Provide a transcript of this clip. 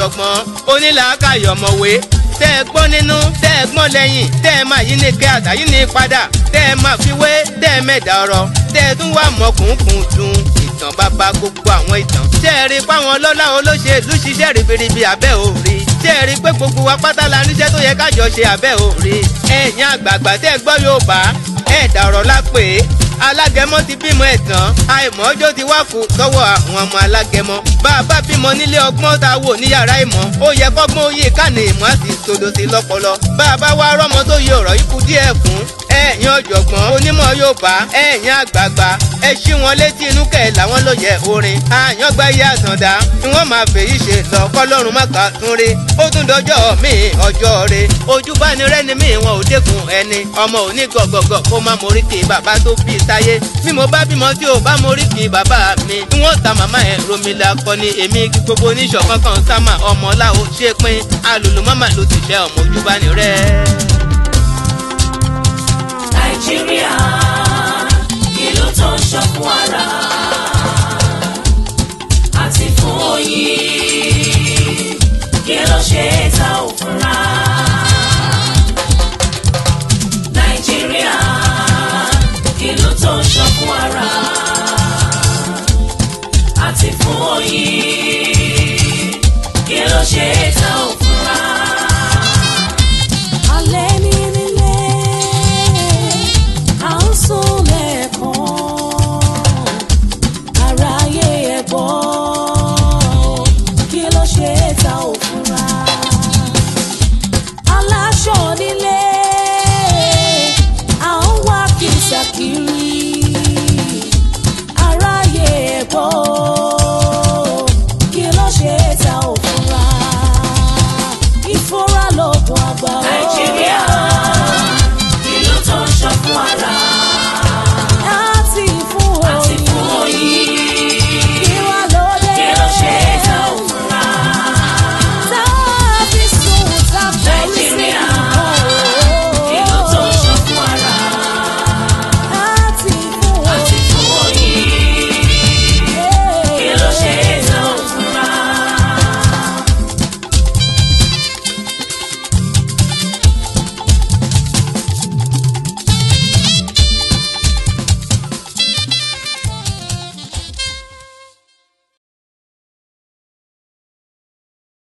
ọ̀jọ̀gbọ́n onílàákàyọ̀ ọ̀mọ̀wé tẹ́ ẹ gbọ́ nínú tẹ́ ẹ gbọ́n lẹ́yìn tẹ́ ẹ máa yí ní kẹ́ àtàyí ní padà tẹ́ ẹ máa fi wé tẹ́ ẹ mẹ́ta ọ̀rọ̀ tẹ́ ẹ tún wà mọ́kùnkùn tún ìtàn bàbá gbogbo àwọn ìtàn. tẹ́ ẹ rí páwọn ọlọ́lá olóṣèlú ṣiṣẹ́ ribiribi abẹ́ òòrì tẹ́ ẹ rí pé gbogbo wa pátá la níṣẹ́ tó yẹ kájọ ṣe abẹ́ òòrì. ẹ̀yin àgbààgbà tẹ́ ẹ gbọ́ Yorùbá ẹ̀dà ọ̀rọ̀ la pè é alágẹmọ ti bímọ ẹ tán àìmọ̀ọ́jọ́ ti wá kú sọ́wọ́ àwọn ọmọ alágẹmọ bá a bá bímọ nílé ọgbọ́n tá a wò ní yàrá ìmọ̀ ó yẹ kọ́gbọ́n oyè kàní ìmọ̀ àti ìsodo sí lọ́pọlọ bá a bá wá rọ́mọ tó yẹ ọ̀rọ̀ ikú díẹ̀ fún ẹ̀yin ọ̀jọ̀gbọ́n onímọ̀ Yorùbá ẹ̀yin àgbààgbà ẹ ṣí wọn létí inú kẹ̀ làwọn ló yẹ orin àyàngbá iye àtàndá ni wọ́n máa fèyí ṣe lọ kọ́lọ́run má kà tún rí ó tún dọjọ́ mi ọjọ́ re ojú bá ní rẹ́ni mi wọn ò dẹ́kun ẹni ọmọ òní gọ̀gọ̀gọ̀ kó má mórí kí bàbá tó bí táyé bí mo bá bímọ tí ò bá mórí kí bàbá mi ni wọ́n ta màmá ẹ̀ romila kọ ni èmi kí gbogbo oníṣọ̀kan kan sámà ọmọ láwo ṣe pín alùlù mọ́mà ló ti ṣe ọmọ ojú bá ní rẹ́. nàìjíríà ìlú tó ń ṣọ̀kan